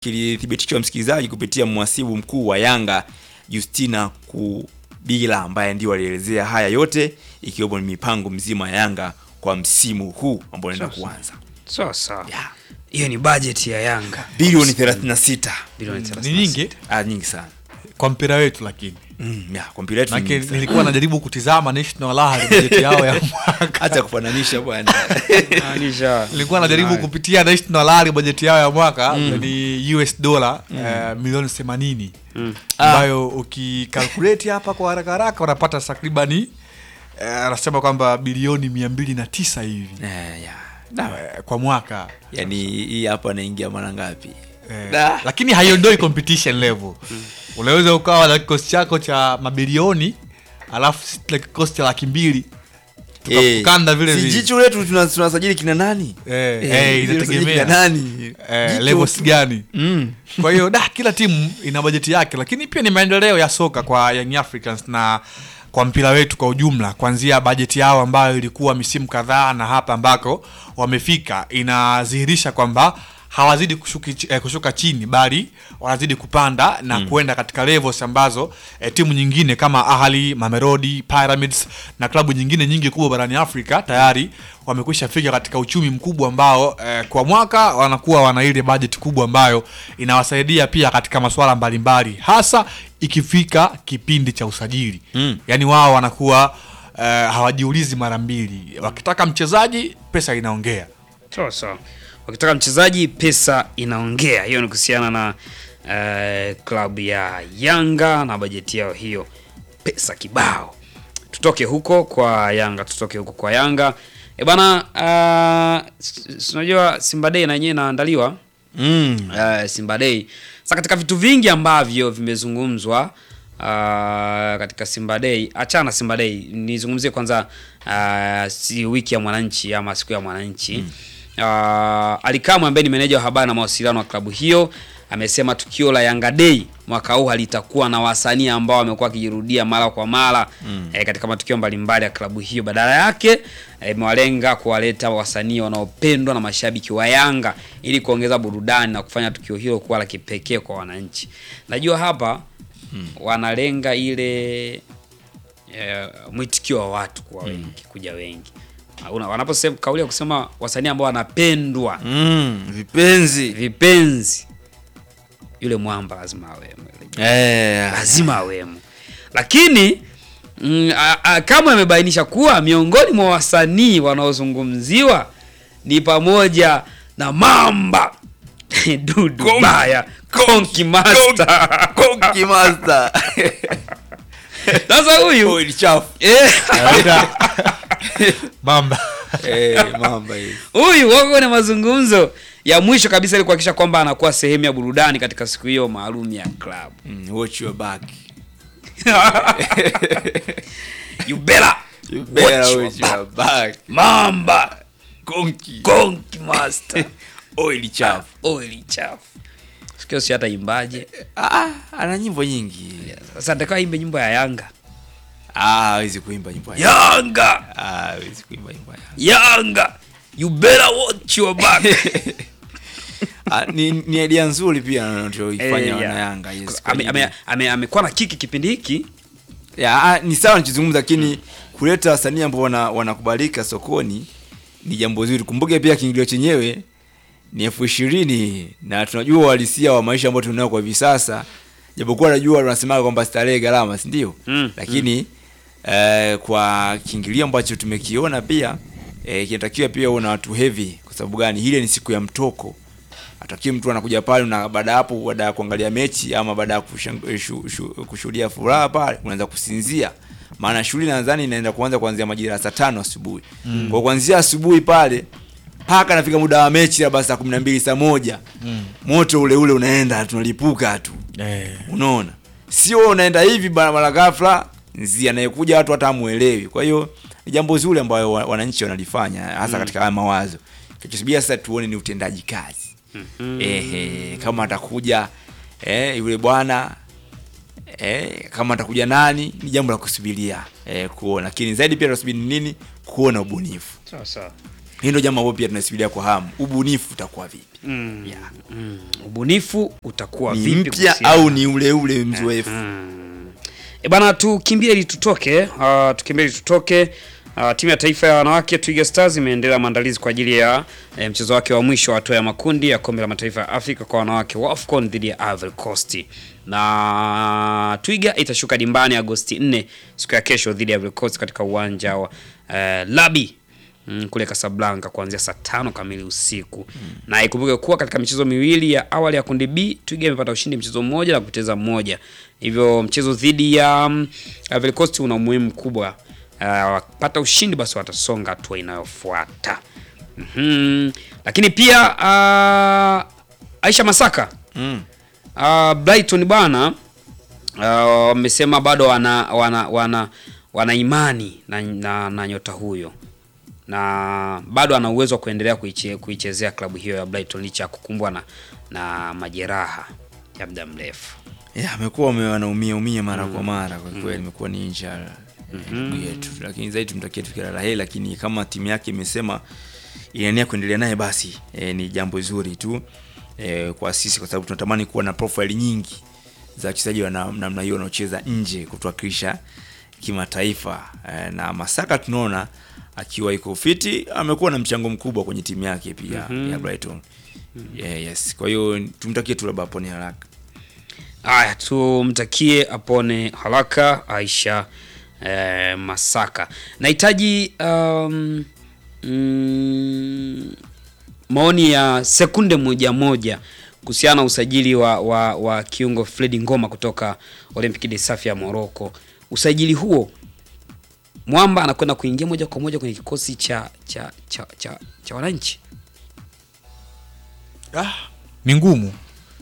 kilithibitishwa msikilizaji kupitia mwasibu mkuu wa Yanga Justina Kubila ambaye ndio alielezea haya yote ikiwemo ni mipango mzima ya Yanga kwa msimu huu ambao unaenda Sasa. kuanza. sawa sawa Yeah. hiyo ni bajeti ya yanga Bilioni 36. bilioni ni 36. nyingi Ah, nyingi sana. kwa mpira wetu lakini Mm, yeah, kwa mpira wetu ni Maana nyingi sana. nilikuwa najaribu kutizama National Lahari bajeti yao ya mwaka Hata kufananisha bwana. Maanisha- nilikuwa najaribu Haya. kupitia National Lahari bajeti yao ya mwaka ni US dola eh, milioni 80 ambayo ukikalkulate hapa kwa haraka haraka unapata takribani eh, anasema kwamba bilioni mia mbili na tisa hivi Eh, yeah. Da, eh, kwa mwaka Yaani hii hapa naingia mara ngapi? Eh, Da. lakini haiondoi competition level unaweza ukawa na kikosi chako cha mabilioni alafu sisi tuna kikosi cha laki mbili Eh, tukakanda vile si vile jicho letu tuna- tunasajili kina nani? Eh, Eh, eh, tunasajili inategemea. kina nani? eh, Jicho levels tu. gani Mm. kwa hiyo da kila timu ina bajeti yake lakini pia ni maendeleo ya soka kwa Young Africans na kwa mpira wetu kwa ujumla kuanzia bajeti yao ambayo ilikuwa misimu kadhaa na hapa ambako wamefika inadhihirisha kwamba hawazidi kushuki, eh, kushuka chini bali wanazidi kupanda na kuenda katika levels ambazo eh, timu nyingine kama Ahli, Mamelodi, Pyramids na klabu nyingine nyingi kubwa barani Afrika tayari wamekwisha fika katika uchumi mkubwa ambao eh, kwa mwaka wanakuwa wana ile budget kubwa ambayo inawasaidia pia katika masuala mbalimbali hasa ikifika kipindi cha usajili Mm. yaani wao wanakuwa eh, hawajiulizi mara mbili wakitaka mchezaji pesa inaongea sawa sawa wakitaka mchezaji pesa inaongea hiyo ni kuhusiana na eh, klabu ya yanga na bajeti yao hiyo pesa kibao tutoke huko kwa yanga tutoke huko kwa yanga e bana uh, unajua simba day na yenyewe inaandaliwa Mm. uh, Simba Day. Sasa katika vitu vingi ambavyo vimezungumzwa uh, katika Simba Day, achana na Simba Day, nizungumzie kwanza uh, si wiki ya mwananchi ama siku ya mwananchi mm. uh, Alikamwe ambaye ni meneja wa habari na mawasiliano wa klabu hiyo amesema tukio la Yanga Day mwaka huu halitakuwa na wasanii ambao wamekuwa wakijirudia mara kwa mara mm. eh, katika matukio mbalimbali ya klabu hiyo. Badala yake eh, imewalenga kuwaleta wasanii wanaopendwa na mashabiki wa Yanga ili kuongeza burudani na kufanya tukio hilo kuwa la kipekee kwa wananchi. Najua hapa mm. wanalenga ile eh, mwitikio wa watu kuwa wengi, kuja wengi. Una- Wanaposema kauli ya kusema wasanii ambao wanapendwa Mm. Vipenzi. vipenzi, yule mwamba lazima awemo, Eh. lazima awemo. Lakini mm, a- a- kama amebainisha kuwa miongoni mwa wasanii wanaozungumziwa ni pamoja na Mamba Dudu Konki- Baya, Konki Master. Konki Master. Sasa huyu Oil chafu. eh, Anaita mamba Eh, mamba hii. huyu wako kwenye mazungumzo ya mwisho kabisa ili kuhakikisha kwamba anakuwa sehemu ya burudani katika siku hiyo maalum ya club. Mm, watch your back. you better You better watch your watch your back. Mamba Konki. Konki Master Oil chafu. oili chafu sikio si hata imbaje Ah, ana nyimbo nyingi. sasa natakiwa imbe nyimbo ya Yanga Ah, hawezi kuimba nyimbo ya. Yanga Ah, hawezi kuimba nyimbo ya. Yanga you better watch your back Ah, ni, ni idea nzuri pia anachoifanya Eh, wana yeah. Yanga yes. Ame- ame- ame- amekuwa na kiki kipindi hiki ya, ah, ni sawa nichizungumza lakini kuleta wasanii ambao wana, wanakubalika sokoni ni jambo zuri. Kumbuke pia kiingilio chenyewe ni elfu ishirini na tunajua uhalisia wa maisha ambayo tunao kwa hivi sasa, japokuwa najua tunasemaga kwamba starehe gharama, si ndio? Mm, lakini eh, kwa kiingilio ambacho tumekiona pia eh, kinatakiwa pia uwe na watu heavy. Kwa sababu gani? Ile ni siku ya mtoko atakiwi mtu anakuja pale na baada ya hapo, baada ya kuangalia mechi ama baada ya kushang- shu- shu- kushuhudia furaha pale, unaanza kusinzia, maana shughuli nadhani inaenda kuanza kuanzia majira ya saa tano asubuhi mm. kwa kuanzia asubuhi pale mpaka nafika muda wa mechi labda saa kumi na mbili saa moja mm. moto ule ule unaenda tunalipuka tu eh. unaona sio wewe unaenda hivi barabara ghafla nzi anayekuja watu hata hamuelewi kwa hiyo ni jambo zuri ambayo wa- wananchi wanalifanya hasa katika haya mawazo kichosubiria sasa tuone ni utendaji kazi ehe kama atakuja eh, yule bwana eh, kama atakuja nani ni jambo la kusubiria eh, kuona lakini zaidi pia tunasubiri ni nini kuona ubunifu sawa sawa hii ndio jambo ambalo pia tunasubiria kwa hamu ubunifu utakuwa vipi Mm. yeah. Mm. Ubunifu utakuwa ni vipi mpya kuhusiana- au ni ule ule mzoefu E bana, tukimbie ili tutoke. Uh, tukimbie ili tutoke. Uh, timu ya taifa ya wanawake Twiga Stars imeendelea maandalizi kwa ajili ya eh, mchezo wake wa mwisho wa hatua ya makundi ya kombe la mataifa ya Afrika kwa wanawake wa AFCON dhidi ya Ivory Coast, na Twiga itashuka dimbani Agosti 4 siku ya kesho dhidi ya Ivory Coast katika uwanja wa eh, Labi mm, kule Casablanca kuanzia saa tano kamili usiku na ikumbuke kuwa katika michezo miwili ya awali ya kundi B Twiga imepata ushindi mchezo mmoja na kupoteza mmoja, hivyo mchezo dhidi ya um, Ivory Coast una umuhimu mkubwa. Uh, wakipata ushindi basi watasonga hatua inayofuata. Mhm. Lakini pia uh, Aisha Masaka mm. uh, Brighton bana uh, wamesema bado wana wana wana, wana imani na, na, na nyota huyo na bado ana uwezo wa kuendelea kuiche, kuichezea klabu hiyo ya Brighton licha ya kukumbwa na, na majeraha ya muda mrefu. yeah, amekuwa ame- wanaumia umia mara kwa mara kwa kweli imekuwa ni inja ndugu yetu lakini zaidi tumtakie tu kila la heri lakini kama timu yake imesema inania kuendelea naye basi e, ni jambo zuri tu e, kwa sisi kwa sababu tunatamani kuwa na profile nyingi za wachezaji wa na- namna hiyo wanaocheza nje kutuwakilisha kimataifa e, na Masaka tunaona akiwa iko fiti amekuwa na mchango mkubwa kwenye timu yake pia ya Brighton yeah, yes kwa hiyo tumtakie tu labda apone haraka Haya, tumtakie apone haraka Aisha eh, Masaka. Nahitaji um, mm, maoni ya sekunde moja moja kuhusiana na usajili wa, wa, wa kiungo Fredi Ngoma kutoka Olympique de Safi ya Morocco. Usajili huo Mwamba anakwenda kuingia moja kwa moja kwenye kikosi cha cha cha, cha, cha wananchi. ah, ni ngumu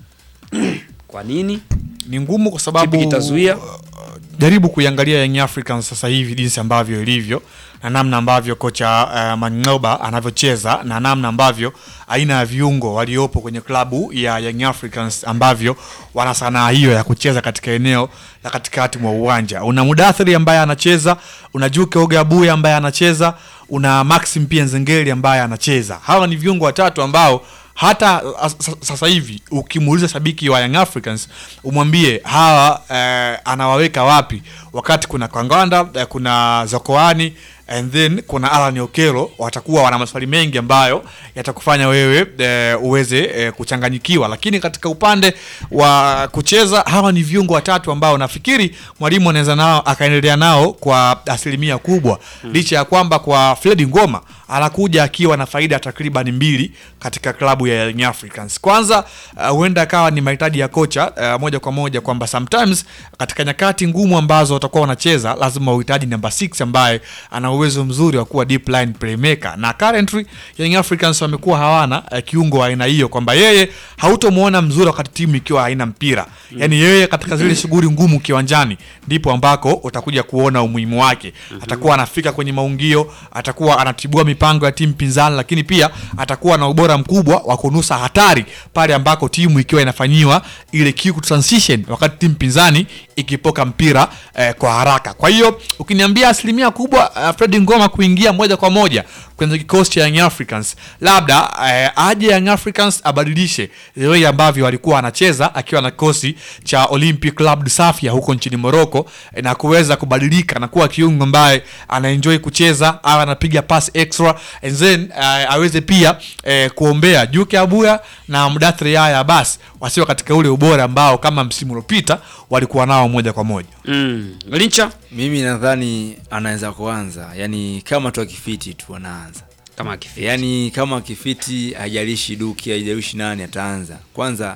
Kwa nini? ni ngumu kwa sababu Kipi kitazuia? jaribu kuiangalia Young Africans sasa hivi jinsi ambavyo ilivyo na namna ambavyo kocha uh, Mangoba anavyocheza na namna ambavyo aina ya viungo waliopo kwenye klabu ya Young Africans ambavyo wana sanaa hiyo ya kucheza katika eneo la katikati mwa uwanja. Una Mudathiri ambaye anacheza, una Juke Ogabuya ambaye anacheza, una Maxim pia Nzengeli ambaye anacheza. Hawa ni viungo watatu ambao hata uh, sa- sasa hivi ukimuuliza shabiki wa Young Africans umwambie hawa eh, anawaweka wapi, wakati kuna Kanganda eh, kuna Zokoani and then kuna Alan Okelo, watakuwa wana maswali mengi ambayo yatakufanya wewe eh, uweze eh, kuchanganyikiwa. Lakini katika upande wa kucheza, hawa ni viungo watatu ambao nafikiri mwalimu anaweza nao akaendelea nao kwa asilimia kubwa, licha ya kwamba kwa Fredi Ngoma anakuja akiwa na faida takriban mbili katika klabu ya Young Africans. Kwanza uh, huenda akawa ni mahitaji ya kocha uh, moja kwa moja kwamba sometimes katika nyakati ngumu ambazo watakuwa wanacheza lazima uhitaji namba 6 ambaye ana uwezo mzuri wa kuwa deep line playmaker, na currently Young Africans wamekuwa hawana uh, kiungo wa aina hiyo, kwamba yeye hautomwona mzuri wakati timu ikiwa haina mpira yani yeye katika zile shughuli ngumu kiwanjani ndipo ambako utakuja kuona umuhimu wake. Atakuwa anafika kwenye maungio, atakuwa anatibua mipango ya timu pinzani, lakini pia atakuwa na ubora mkubwa wa kunusa hatari pale ambako timu ikiwa inafanyiwa ile quick transition, wakati timu pinzani ikipoka mpira eh, kwa haraka. Kwa hiyo ukiniambia asilimia kubwa uh, Fred Ngoma kuingia moja kwa moja kwenye kikosi cha Young Africans, labda eh, aje Young Africans abadilishe the way ambavyo alikuwa anacheza akiwa na kikosi cha Olympic Club de Safia huko nchini Morocco eh, na kuweza kubadilika na kuwa kiungo ambaye anaenjoy kucheza au anapiga pass extra and then eh, aweze pia eh, kuombea Juke Abuya na Mudathiri Yahya Abbas wasiwa katika ule ubora ambao kama msimu uliopita walikuwa nao moja kwa moja. Mm. Lincha mimi nadhani anaweza kuanza yani kama tu akifiti tu anaanza kama akifika. yani kama akifiti haijalishi duki haijalishi nani ataanza kwanza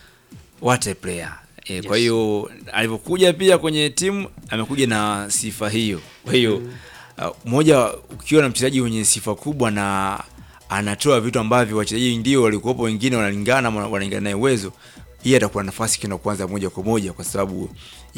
what a player e, kwa hiyo alivyokuja pia kwenye timu amekuja na sifa hiyo kwa hiyo uh, moja ukiwa na mchezaji mwenye sifa kubwa na anatoa vitu ambavyo wachezaji ndio walikuwepo wengine wanalingana wana- wanalingana naye uwezo hii atakuwa na nafasi kwenda kuanza moja kwa moja kwa sababu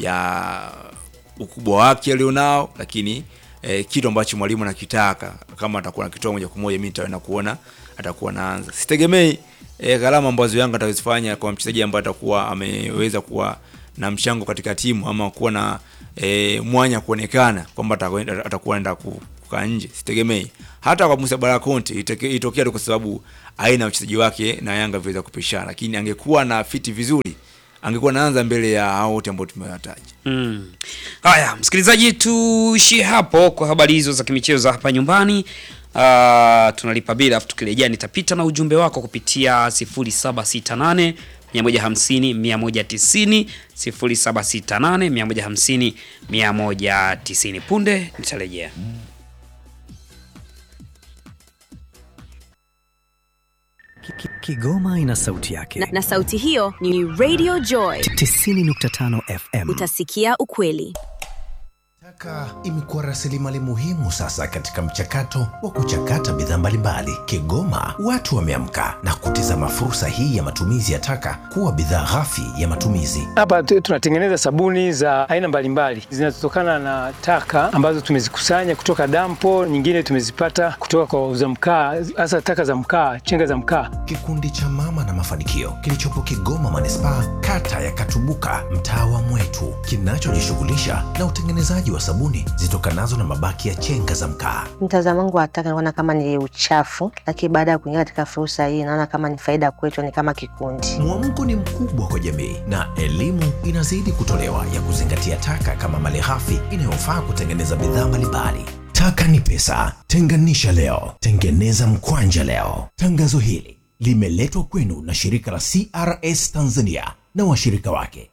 ya ukubwa wake alionao lakini eh, kitu ambacho mwalimu anakitaka kama atakuwa nakitoa moja kwa moja mi nitaenda kuona atakuwa naanza sitegemei eh, gharama ambazo yanga atazifanya kwa mchezaji ambaye atakuwa ameweza kuwa na mchango katika timu ama kuwa na eh, mwanya kuonekana kwamba atakwenda- atakuwa anaenda ku- kukaa nje, sitegemei. Hata kwa Musa Bara Conte itake- itokea tu kwa sababu aina ya uchezaji wake na Yanga viweza kupishana, lakini angekuwa na fiti vizuri, angekuwa naanza mbele ya hao wote ambao tumewataja. Mm. Haya, msikilizaji, tuishie hapo kwa habari hizo za kimichezo za hapa nyumbani. Uh, tunalipa bila afu tukirejea nitapita na ujumbe wako kupitia 0768 150 190 0768 150 190. Punde nitarejea. Ki- ki- Kigoma ina sauti yake. na, na sauti hiyo ni Radio Joy. 90.5 FM. Utasikia ukweli. Taka imekuwa rasilimali muhimu sasa katika mchakato wa kuchakata bidhaa mbalimbali. Kigoma watu wameamka na kutizama fursa hii ya matumizi ya taka kuwa bidhaa ghafi ya matumizi. Hapa tu- tunatengeneza sabuni za aina mbalimbali zinazotokana na taka ambazo tumezikusanya kutoka dampo, nyingine tumezipata kutoka kwa wauza mkaa, hasa taka za mkaa, chenga za mkaa. Kikundi cha Mama na Mafanikio kilichopo Kigoma manispaa, kata ya Katubuka, mtaa wa Mwetu, kinachojishughulisha na utengenezaji wa sabuni zitokanazo na mabaki ya chenga za mkaa. Mtazamo wangu wa taka naona kama ni uchafu, lakini baada ya kuingia katika fursa hii naona kama ni faida kwetu, ni kama kikundi. Mwamko ni mkubwa kwa jamii na elimu inazidi kutolewa ya kuzingatia taka kama malighafi inayofaa kutengeneza bidhaa mbalimbali. Taka ni pesa, tenganisha leo, tengeneza mkwanja leo. Tangazo hili limeletwa kwenu na shirika la CRS Tanzania na washirika wake.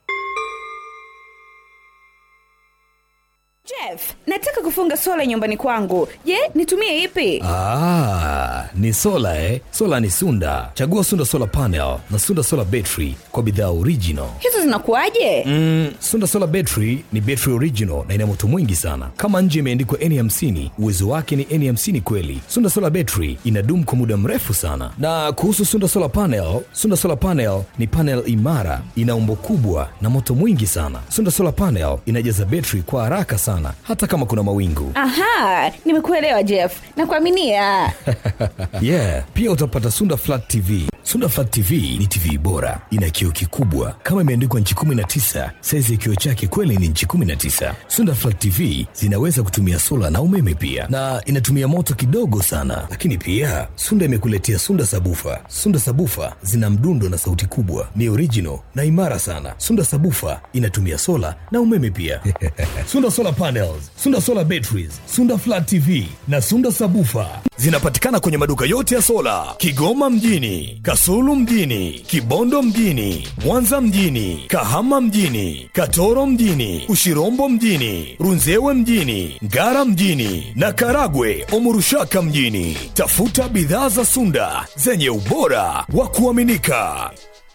Jeff, nataka kufunga sola nyumbani kwangu. Je, nitumie ipi? Ah, ni sola eh? Sola ni Sunda. Chagua Sunda Solar Panel na Sunda Solar Battery kwa bidhaa original. Hizo zinakuwaje? Mm, Sunda Solar Battery ni battery original na ina moto mwingi sana. Kama nje imeandikwa N50, uwezo wake ni N50 kweli. Sunda Solar Battery inadumu kwa muda mrefu sana. Na kuhusu Sunda Solar Panel, Sunda Solar Panel ni panel imara, ina umbo kubwa na moto mwingi sana. Sunda Solar Panel inajaza battery kwa haraka sana hata kama kuna mawingu. Aha, nimekuelewa Jeff. Nakuaminia. yeah pia utapata sunda flat tv sunda flat tv ni tv bora ina kioo kikubwa kama imeandikwa nchi 19 saizi ya kioo chake kweli ni nchi 19 sunda flat tv zinaweza kutumia sola na umeme pia na inatumia moto kidogo sana lakini pia sunda imekuletea sunda sabufa sunda sabufa zina mdundo na sauti kubwa ni original na imara sana sunda sabufa inatumia sola na umeme pia sunda solar panels sunda solar batteries sunda flat tv na sunda sabufa zinapatikana kwenye maduka yote ya sola kigoma mjini kasulu mjini kibondo mjini mwanza mjini kahama mjini katoro mjini ushirombo mjini runzewe mjini ngara mjini na karagwe omurushaka mjini tafuta bidhaa za sunda zenye ubora wa kuaminika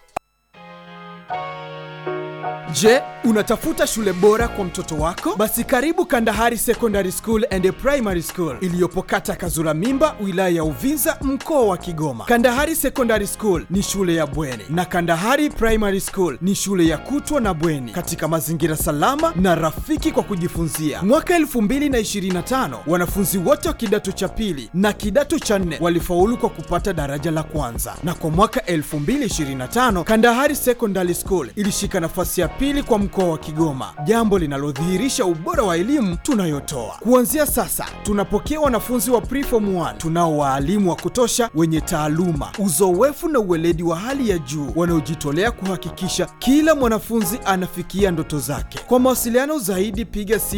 Je, unatafuta shule bora kwa mtoto wako? Basi karibu Kandahari Secondary School and Primary School iliyopo kata Kazura Mimba, wilaya ya Uvinza, mkoa wa Kigoma. Kandahari Secondary School ni shule ya bweni na Kandahari Primary School ni shule ya kutwa na bweni katika mazingira salama na rafiki kwa kujifunzia. Mwaka 2025 wanafunzi wote wa kidato cha pili na kidato cha nne walifaulu kwa kupata daraja la kwanza, na kwa mwaka 2025 Kandahari Secondary School ilishika nafasi ya pili kwa mkoa wa Kigoma, jambo linalodhihirisha ubora wa elimu tunayotoa. Kuanzia sasa, tunapokea wanafunzi wa preform 1 tunao waalimu wa kutosha wenye taaluma, uzoefu na uweledi wa hali ya juu wanaojitolea kuhakikisha kila mwanafunzi anafikia ndoto zake. Kwa mawasiliano zaidi, piga simu